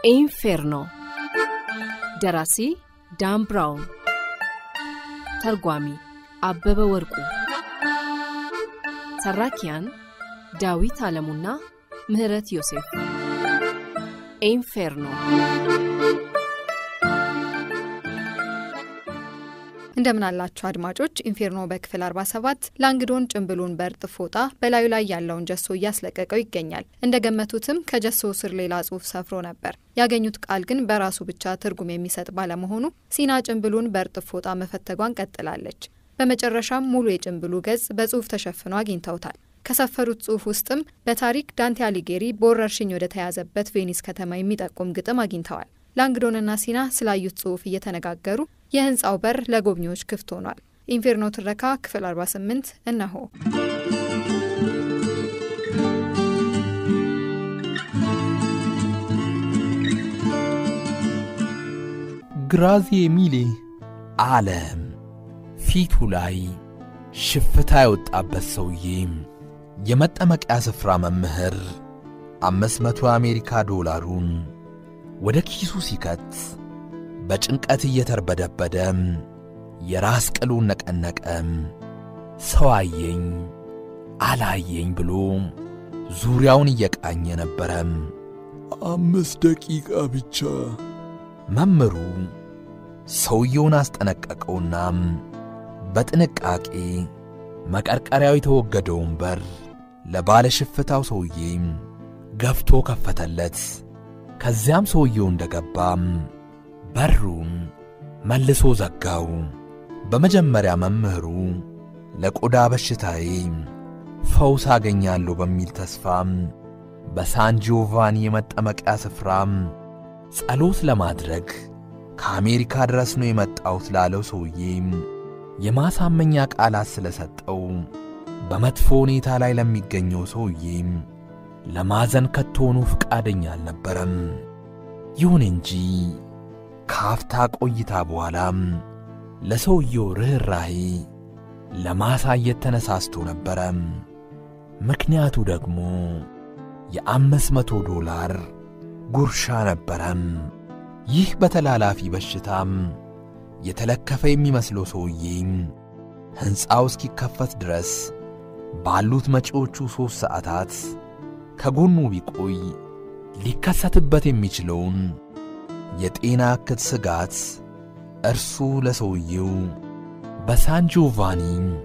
ኢንፌርኖ ደራሲ ዳን ብራውን ተርጓሚ አበበ ወርቁ ተራኪያን ዳዊት አለሙና ምህረት ዮሴፍ ኢንፌርኖ እንደምን አላችሁ አድማጮች። ኢንፌርኖ በክፍል 47 ላንግዶን ጭንብሉን በእርጥብ ፎጣ በላዩ ላይ ያለውን ጀሶ እያስለቀቀው ይገኛል። እንደ ገመቱትም ከጀሶ ስር ሌላ ጽሑፍ ሰፍሮ ነበር። ያገኙት ቃል ግን በራሱ ብቻ ትርጉም የሚሰጥ ባለመሆኑ ሲና ጭንብሉን በእርጥብ ፎጣ መፈተጓን ቀጥላለች። በመጨረሻም ሙሉ የጭንብሉ ገጽ በጽሑፍ ተሸፍኖ አግኝተውታል። ከሰፈሩት ጽሑፍ ውስጥም በታሪክ ዳንቴ አሊጌሪ በወረርሽኝ ወደ ተያዘበት ቬኒስ ከተማ የሚጠቁም ግጥም አግኝተዋል። ላንግዶንና ሲና ስላዩት ጽሑፍ እየተነጋገሩ የህንፃው በር ለጎብኚዎች ክፍት ሆኗል። ኢንፌርኖ ትረካ ክፍል 48 እነሆ። ግራዚዬ ሚሌ አለም ፊቱ ላይ ሽፍታ የወጣበት ሰውዬ የመጠመቂያ ስፍራ መምህር አምስት መቶ የአሜሪካ ዶላሩን ወደ ኪሱ ሲከት በጭንቀት እየተርበደበደ የራስ ቅሉን ነቀነቀ። ሰው አየኝ አላየኝ ብሎ ዙሪያውን እየቃኘ ነበረ። አምስት ደቂቃ ብቻ። መምህሩ ሰውየውን አስጠነቀቀውና በጥንቃቄ መቀርቀሪያው የተወገደውን በር ለባለ ሽፍታው ሰውዬ ገፍቶ ከፈተለት። ከዚያም ሰውየው እንደገባም በሩን መልሶ ዘጋው። በመጀመሪያ መምህሩ ለቆዳ በሽታዬ ፈውስ አገኛለሁ በሚል ተስፋም በሳን ጂዮቫኒ የመጠመቂያ ስፍራም ጸሎት ለማድረግ ከአሜሪካ ድረስ ነው የመጣሁት ላለው ሰውዬ የማሳመኛ ቃላት ስለሰጠው በመጥፎ ሁኔታ ላይ ለሚገኘው ሰውዬ ለማዘን ከቶኑ ፍቃደኛ አልነበረም። ይሁን እንጂ ከአፍታ ቆይታ በኋላም ለሰውየው ርኅራሄ ለማሳየት ተነሳስቶ ነበረ። ምክንያቱ ደግሞ የአምስት መቶ ዶላር ጉርሻ ነበረም። ይህ በተላላፊ በሽታም የተለከፈ የሚመስለው ሰውዬ ሕንፃው እስኪከፈት ድረስ ባሉት መጪዎቹ ሦስት ሰዓታት ከጎኑ ቢቆይ ሊከሰትበት የሚችለውን የጤና እክል ስጋት እርሱ ለሰውየው በሳን ጂዮቫኒ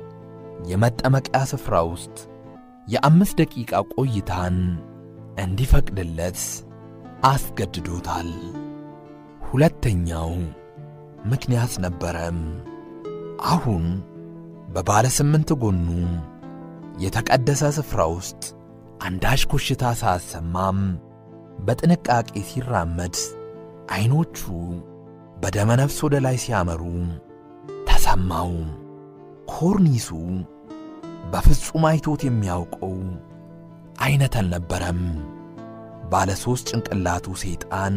የመጠመቂያ ስፍራ ውስጥ የአምስት ደቂቃ ቆይታን እንዲፈቅድለት አስገድዶታል። ሁለተኛው ምክንያት ነበረም። አሁን በባለ ስምንት ጎኑ የተቀደሰ ስፍራ ውስጥ አንዳች ኮሽታ ሳያሰማም በጥንቃቄ ሲራመድ ዐይኖቹ በደመ ነፍስ ወደ ላይ ሲያመሩ ተሰማው። ኮርኒሱ በፍጹም አይቶት የሚያውቀው ዐይነት አልነበረም። ባለ ሦስት ጭንቅላቱ ሰይጣን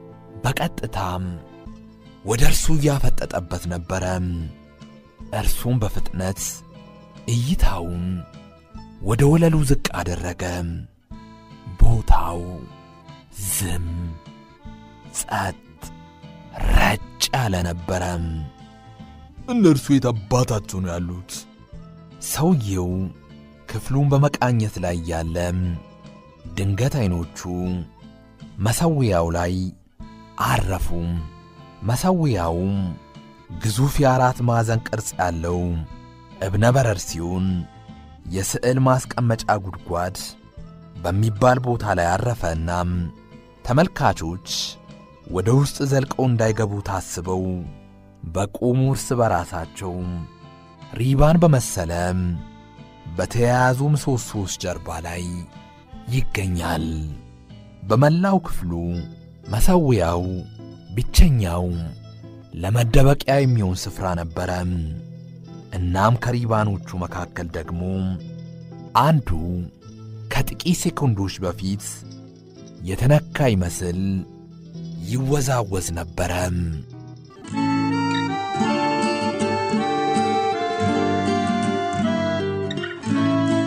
በቀጥታም ወደ እርሱ እያፈጠጠበት ነበረ። እርሱም በፍጥነት እይታውን ወደ ወለሉ ዝቅ አደረገ። ቦታው ዝም ጸጥ ረጭ ያለ ነበረ። እነርሱ የት አባታቸው ነው ያሉት? ሰውየው ክፍሉን በመቃኘት ላይ ያለ ድንገት ዐይኖቹ መሠዊያው ላይ አረፉ። መሠዊያው ግዙፍ የአራት ማዕዘን ቅርጽ ያለው እብነ በረድ ሲሆን የስዕል ማስቀመጫ ጉድጓድ በሚባል ቦታ ላይ አረፈና ተመልካቾች ወደ ውስጥ ዘልቀው እንዳይገቡ ታስበው በቆሙ እርስ በራሳቸው ሪባን በመሰለ በተያያዙ ምሰሶዎች ጀርባ ላይ ይገኛል። በመላው ክፍሉ መሠዊያው ብቸኛው ለመደበቂያ የሚሆን ስፍራ ነበረ። እናም ከሪባኖቹ መካከል ደግሞ አንዱ ከጥቂት ሴኮንዶች በፊት የተነካ ይመስል ይወዛወዝ ነበረ።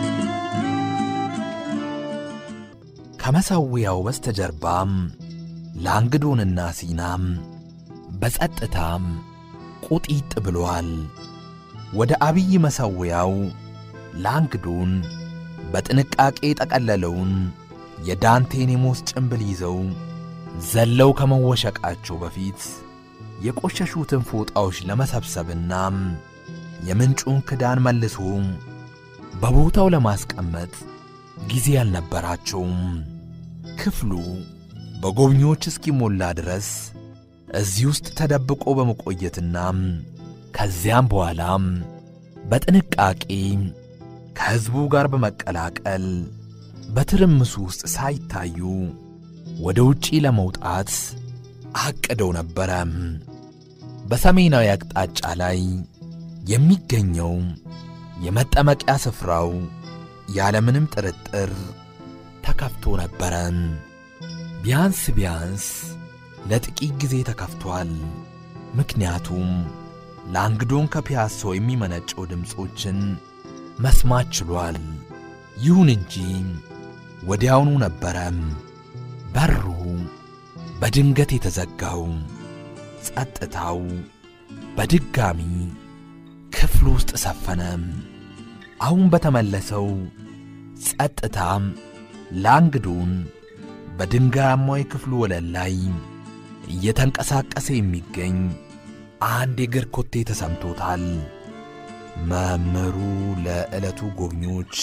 ከመሠዊያው በስተጀርባም ላንግዶንና ሲናም በጸጥታም ቁጢጥ ብሏል። ወደ አብይ መሠዊያው ላንግዶን በጥንቃቄ ጠቀለለውን የዳንቴኔሞስ ጭንብል ይዘው ዘለው ከመወሸቃቸው በፊት የቆሸሹትን ፎጣዎች ለመሰብሰብና የምንጩን ክዳን መልሶ በቦታው ለማስቀመጥ ጊዜ አልነበራቸውም። ክፍሉ በጎብኚዎች እስኪሞላ ድረስ እዚህ ውስጥ ተደብቆ በመቆየትና ከዚያም በኋላም በጥንቃቄ ከሕዝቡ ጋር በመቀላቀል በትርምሱ ውስጥ ሳይታዩ ወደ ውጪ ለመውጣት አቅደው ነበረ። በሰሜናዊ አቅጣጫ ላይ የሚገኘው የመጠመቂያ ስፍራው ያለምንም ጥርጥር ተከፍቶ ነበረ። ቢያንስ ቢያንስ ለጥቂት ጊዜ ተከፍቷል። ምክንያቱም ላንግዶን ከፒያሳው የሚመነጨው ድምፆችን መስማት ችሏል። ይሁን እንጂ ወዲያውኑ ነበረ በሩ በድንገት የተዘጋው። ጸጥታው በድጋሚ ክፍሉ ውስጥ ሰፈነ። አሁን በተመለሰው ጸጥታም ላንግዶን በድንጋያማው የክፍሉ ወለል ላይ እየተንቀሳቀሰ የሚገኝ አንድ የእግር ኮቴ ተሰምቶታል። መምህሩ ለዕለቱ ጎብኚዎች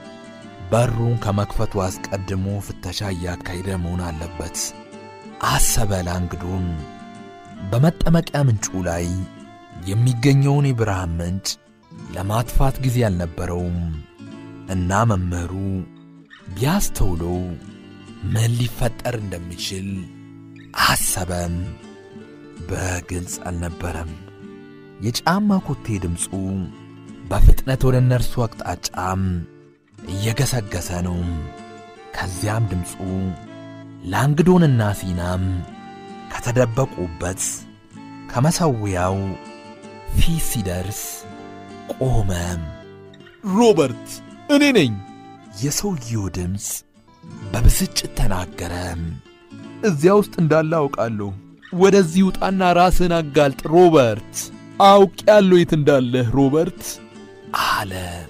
በሩን ከመክፈቱ አስቀድሞ ፍተሻ እያካሄደ መሆን አለበት አሰበ ላንግዶን። በመጠመቂያ ምንጩ ላይ የሚገኘውን የብርሃን ምንጭ ለማጥፋት ጊዜ አልነበረውም እና መምህሩ ቢያስተውለው ምን ሊፈጠር እንደሚችል አሰበም። በግልጽ አልነበረም። የጫማ ኮቴ ድምፁ በፍጥነት ወደ እነርሱ አቅጣጫም እየገሰገሰ ነው። ከዚያም ድምፁ ላንግዶንና ሲናም ከተደበቁበት ከመሠዊያው ፊት ሲደርስ ቆመ። ሮበርት፣ እኔ ነኝ። የሰውየው ድምፅ በብስጭት ተናገረ። እዚያ ውስጥ እንዳለ አውቃለሁ። ወደዚህ ውጣና ራስን አጋልጥ ሮበርት። አውቄያለሁ የት እንዳለህ ሮበርት አለ።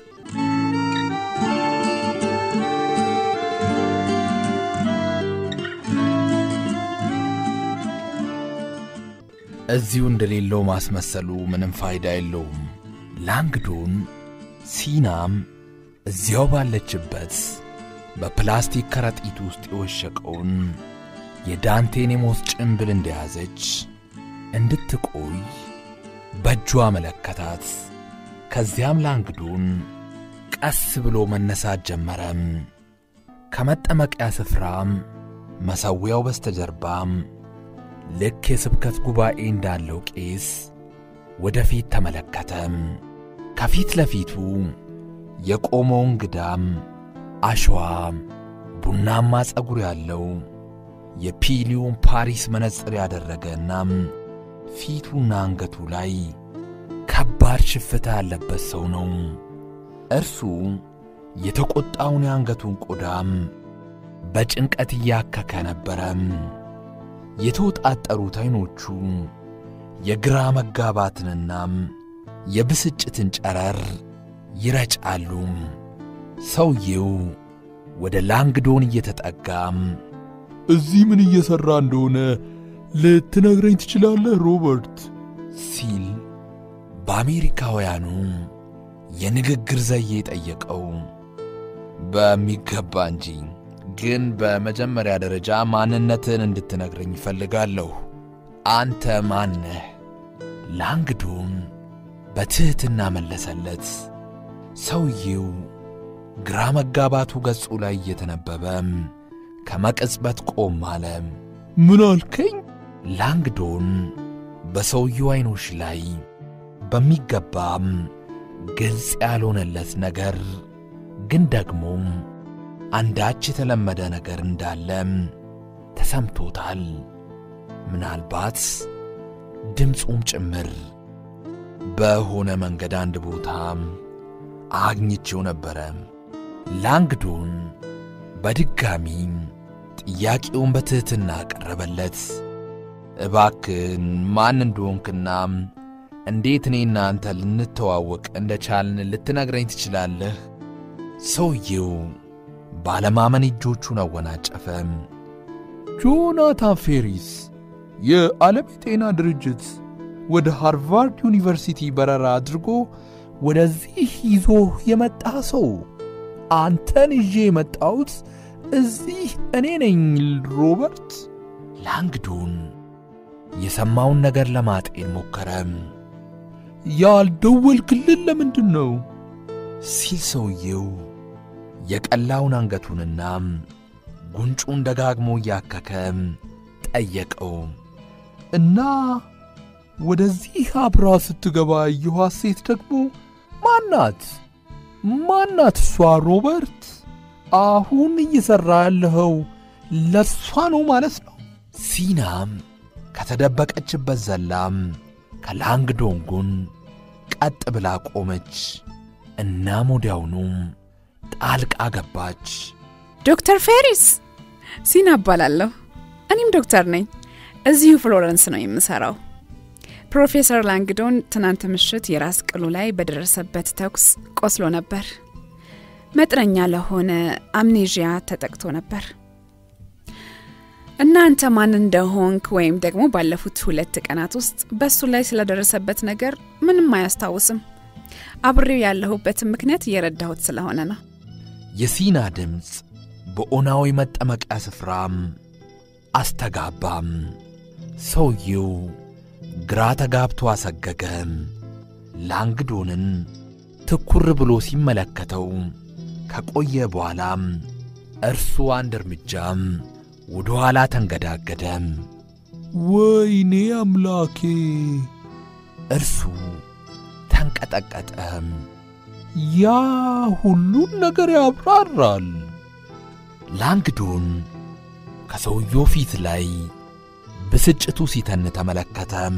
እዚሁ እንደሌለው ማስመሰሉ ምንም ፋይዳ የለውም። ላንግዶን ሲናም እዚያው ባለችበት በፕላስቲክ ከረጢት ውስጥ የወሸቀውን የዳንቴኔሞስ ጭንብል እንደያዘች እንድትቆይ በእጇ አመለከታት። ከዚያም ላንግዶን ቀስ ብሎ መነሳት ጀመረም። ከመጠመቂያ ስፍራም መሠዊያው በስተጀርባም ልክ የስብከት ጉባኤ እንዳለው ቄስ ወደፊት ተመለከተም። ከፊት ለፊቱ የቆመው እንግዳም አሸዋ ቡናማ ጸጉር ያለው የፒሊዮን ፓሪስ መነጽር ያደረገናም ፊቱና አንገቱ ላይ ከባድ ሽፍታ ያለበት ሰው ነው። እርሱ የተቆጣውን የአንገቱን ቆዳም በጭንቀት እያከከ ነበረም። የተወጣጠሩት ዐይኖቹ የግራ መጋባትንናም የብስጭትን ጨረር ይረጫሉ። ሰውዬው ወደ ላንግዶን እየተጠጋም እዚህ ምን እየሠራ እንደሆነ ልትነግረኝ ትችላለህ ሮበርት? ሲል በአሜሪካውያኑ የንግግር ዘዬ ጠየቀው። በሚገባ እንጂ፣ ግን በመጀመሪያ ደረጃ ማንነትን እንድትነግረኝ ይፈልጋለሁ። አንተ ማነህ? ላንግዶን በትሕትና መለሰለት። ሰውዬው ግራ መጋባቱ ገጹ ላይ እየተነበበም ከመቅጽበት ቆም አለ። ምን አልከኝ? ላንግዶን በሰውየው ዐይኖች ላይ በሚገባም ግልጽ ያልሆነለት ነገር ግን ደግሞ አንዳች የተለመደ ነገር እንዳለም ተሰምቶታል። ምናልባት ድምፁም ጭምር በሆነ መንገድ አንድ ቦታ አግኝቼው ነበረ። ላንግዶን በድጋሚ ጥያቄውን በትሕትና ቀረበለት። እባክን ማን እንደሆንክና እንዴት እኔና አንተ ልንተዋወቅ እንደቻልን ልትነግረኝ ትችላለህ? ሰውየው ባለማመን እጆቹን አወናጨፈ። ጆናታን ፌሪስ የዓለም የጤና ድርጅት ወደ ሃርቫርድ ዩኒቨርሲቲ በረራ አድርጎ ወደዚህ ይዞ የመጣ ሰው። አንተን ይዤ የመጣሁት እዚህ እኔ ነኝ ሮበርት። ላንግዶን የሰማውን ነገር ለማጤን ሞከረ። ያልደወልክልን ለምንድን ነው ሲል ሰውየው የቀላውን አንገቱንና ጉንጩን ደጋግሞ እያከከ ጠየቀው። እና ወደዚህ አብራ ስትገባ ያየኋት ሴት ደግሞ ማናት? ማናት እሷ? ሮበርት፣ አሁን እየሠራ ያለኸው ለእሷ ነው ማለት ነው? ሲናም ከተደበቀችበት ዘላም ከላንግዶን ጎን ቀጥ ብላ ቆመች። እናም ወዲያውኑ ጣልቃ ገባች። ዶክተር ፌሪስ ሲና እባላለሁ። እኔም ዶክተር ነኝ። እዚሁ ፍሎረንስ ነው የምሰራው። ፕሮፌሰር ላንግዶን ትናንት ምሽት የራስ ቅሉ ላይ በደረሰበት ተኩስ ቆስሎ ነበር። መጠነኛ ለሆነ አምኔዥያ ተጠቅቶ ነበር። እናንተ ማን እንደሆንክ ወይም ደግሞ ባለፉት ሁለት ቀናት ውስጥ በእሱ ላይ ስለደረሰበት ነገር ምንም አያስታውስም። አብሬው ያለሁበትን ምክንያት እየረዳሁት ስለሆነ ነው። የሲና ድምፅ በኦናዊ መጠመቂያ ስፍራም አስተጋባም። ሰውየው ግራ ተጋብቶ አሰገገም። ላንግዶንን ትኩር ብሎ ሲመለከተው ከቆየ በኋላም እርሱ አንድ እርምጃም ወደ ኋላ ተንገዳገደም። ወይኔ አምላኬ! እርሱ ተንቀጠቀጠም። ያ ሁሉን ነገር ያብራራል። ላንግዶን ከሰውየው ፊት ላይ ብስጭቱ ሲተን ተመለከተም።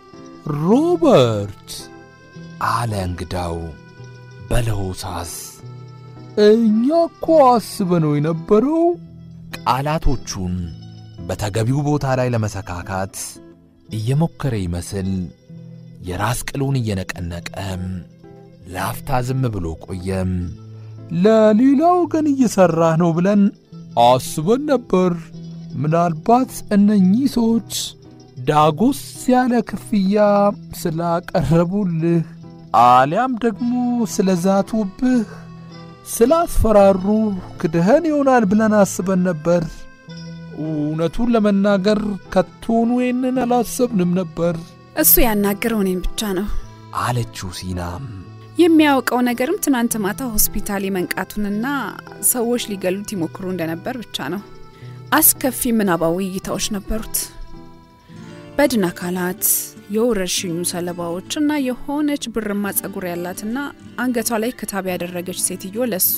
ሮበርት አለ እንግዳው በለሆሳስ እኛ እኮ አስበነው የነበረው ቃላቶቹን በተገቢው ቦታ ላይ ለመሰካካት እየሞከረ ይመስል የራስ ቅሉን እየነቀነቀም ለአፍታ ዝም ብሎ ቆየም። ለሌላ ወገን እየሠራህ ነው ብለን አስበን ነበር። ምናልባት እነኚህ ሰዎች ዳጎስ ያለ ክፍያ ስላቀረቡልህ አሊያም ደግሞ ስለ ዛቱብህ ስላስፈራሩ ክድህን ይሆናል ብለን አስበን ነበር። እውነቱን ለመናገር ከቶኑ ይህንን አላሰብንም ነበር። እሱ ያናገረው እኔን ብቻ ነው። አለችው ሲናም የሚያውቀው ነገርም ትናንት ማታ ሆስፒታል የመንቃቱንና ሰዎች ሊገሉት ይሞክሩ እንደነበር ብቻ ነው። አስከፊ ምናባዊ እይታዎች ነበሩት። በድን አካላት፣ የወረርሽኙ ሰለባዎች እና የሆነች ብርማ ጸጉር ያላትና አንገቷ ላይ ክታብ ያደረገች ሴትዮ ለሱ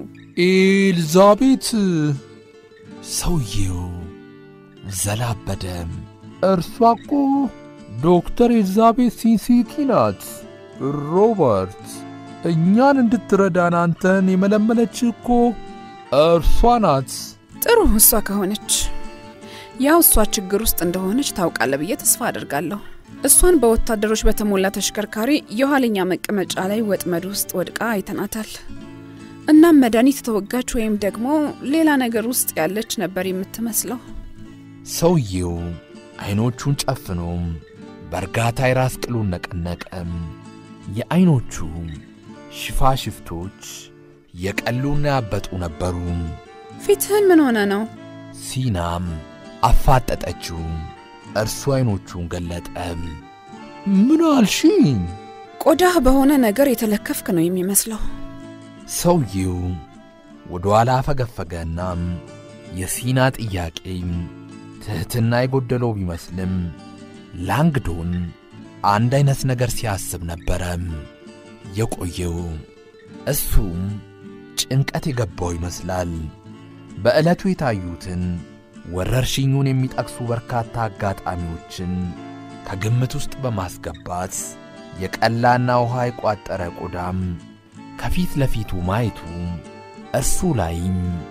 ኤልዛቤት ሰውየው ዘላበደም። እርሷ እኮ ዶክተር ኤልዛቤት ሲንሲቲ ናት። ሮበርት እኛን እንድትረዳን አንተን የመለመለች እኮ እርሷ ናት። ጥሩ እሷ ከሆነች ያው እሷ ችግር ውስጥ እንደሆነች ታውቃለ ብዬ ተስፋ አድርጋለሁ። እሷን በወታደሮች በተሞላ ተሽከርካሪ የኋለኛ መቀመጫ ላይ ወጥመድ ውስጥ ወድቃ አይተናታል። እናም መድኃኒት ተወጋች ወይም ደግሞ ሌላ ነገር ውስጥ ያለች ነበር የምትመስለው። ሰውየው ዐይኖቹን ጨፍኖም በእርጋታ የራስ ቅሉን ነቀነቀም። የዐይኖቹ ሽፋሽፍቶች የቀሉና ያበጡ ነበሩ። ፊትህን ምን ሆነ ነው? ሲናም አፋጠጠችው። እርሱ ዐይኖቹን ገለጠም። ምን አልሽኝ? ቆዳህ በሆነ ነገር የተለከፍክ ነው የሚመስለው። ሰውየው ወደ ኋላ አፈገፈገናም የሲና ጥያቄ ትሕትና የጎደለው ቢመስልም ላንግዶን አንድ ዐይነት ነገር ሲያስብ ነበረም የቆየው። እሱም ጭንቀት የገባው ይመስላል። በዕለቱ የታዩትን ወረርሽኙን የሚጠቅሱ በርካታ አጋጣሚዎችን ከግምት ውስጥ በማስገባት የቀላና ውሃ የቋጠረ ቆዳም ከፊት ለፊቱ ማየቱ እርሱ ላይም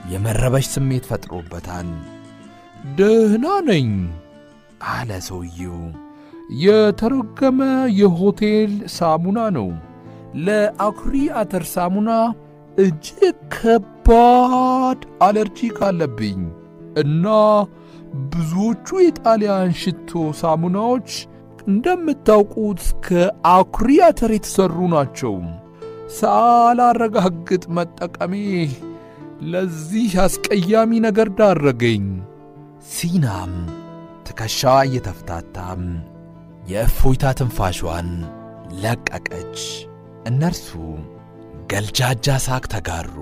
የመረበሽ ስሜት ፈጥሮበታል። ደህና ነኝ አለ ሰውየው። የተረገመ የሆቴል ሳሙና ነው። ለአኩሪ አተር ሳሙና እጅግ ከባድ አለርጂክ አለብኝ እና ብዙዎቹ የጣሊያን ሽቶ ሳሙናዎች እንደምታውቁት ከአኩሪ አተር የተሠሩ ናቸው። ሳላረጋግጥ መጠቀሜ ለዚህ አስቀያሚ ነገር ዳረገኝ። ሲናም ትከሻዋ እየተፍታታም የእፎይታ ትንፋሿን ለቀቀች። እነርሱ ገልጃጃ ሳቅ ተጋሩ።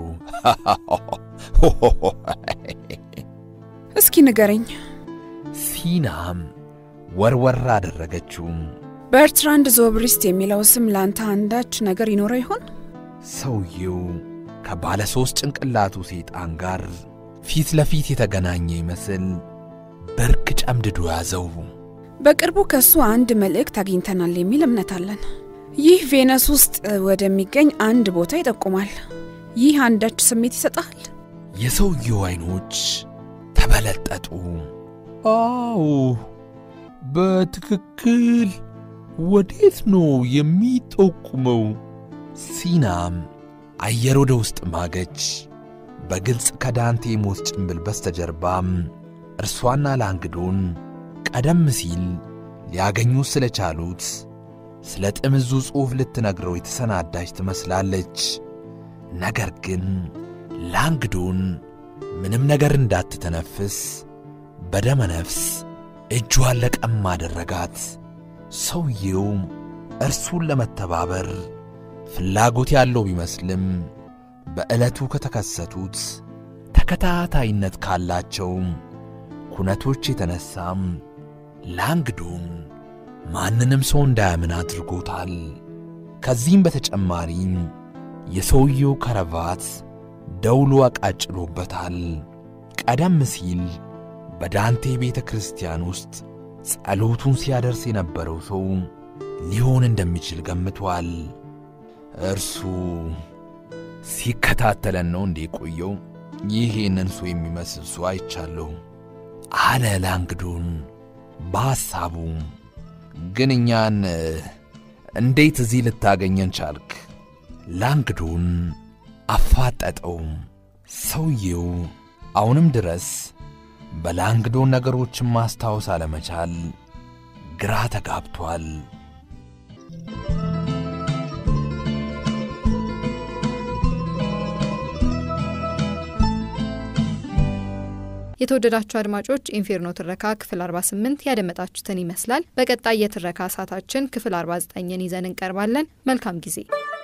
እስኪ ንገረኝ፣ ሲናም ወርወር አደረገችው። በርትራንድ ዞብሪስት የሚለው ስም ለአንተ አንዳች ነገር ይኖረው ይሆን? ሰውየው ከባለ ሦስት ጭንቅላቱ ሰይጣን ጋር ፊት ለፊት የተገናኘ ይመስል ብርክ ጨምድዶ ያዘው። በቅርቡ ከእሱ አንድ መልእክት አግኝተናል የሚል እምነት አለን። ይህ ቬነስ ውስጥ ወደሚገኝ አንድ ቦታ ይጠቁማል። ይህ አንዳች ስሜት ይሰጣል? የሰውየው ዐይኖች ተበለጠጡ። አዎ፣ በትክክል ወዴት ነው የሚጠቁመው? ሲናም አየር ወደ ውስጥ ማገች። በግልጽ ከዳንቴ ሞት ጭንብል በስተጀርባም እርሷና ላንግዶን ቀደም ሲል ሊያገኙት ስለቻሉት ስለ ጥምዙ ጽሑፍ ልትነግረው የተሰናዳች ትመስላለች። ነገር ግን ላንግዶን ምንም ነገር እንዳትተነፍስ በደመ ነፍስ እጇን ለቀም አደረጋት። ሰውየው እርሱን ለመተባበር ፍላጎት ያለው ቢመስልም በዕለቱ ከተከሰቱት ተከታታይነት ካላቸው ኩነቶች የተነሳም ላንግዶን ማንንም ሰው እንዳያምን አድርጎታል። ከዚህም በተጨማሪም የሰውየው ከረባት ደውሎ አቃጭሎበታል። ቀደም ሲል በዳንቴ ቤተ ክርስቲያን ውስጥ ጸሎቱን ሲያደርስ የነበረው ሰው ሊሆን እንደሚችል ገምቷል። እርሱ ሲከታተለን ነው እንዴ ቆየው? ይሄንን ሰው የሚመስል ሰው አይቻለሁ አለ ላንግዶን በሐሳቡ። ግን እኛን እንዴት እዚህ ልታገኘን ቻልክ? ላንግዶን አፋጠጠው። ሰውየው አሁንም ድረስ በላንግዶን ነገሮችን ማስታወስ አለመቻል ግራ ተጋብቷል። የተወደዳችሁ አድማጮች ኢንፌርኖ ትረካ ክፍል 48 ያደመጣችሁትን ይመስላል። በቀጣይ የትረካ ሰዓታችን ክፍል 49ን ይዘን እንቀርባለን። መልካም ጊዜ።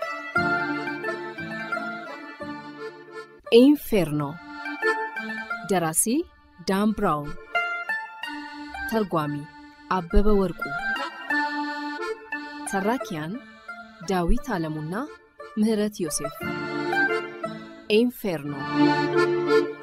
ኢንፌርኖ ደራሲ ዳን ብራውን፣ ተርጓሚ አበበ ወርቁ፣ ተራኪያን ዳዊት አለሙና ምህረት ዮሴፍ። ኢንፌርኖ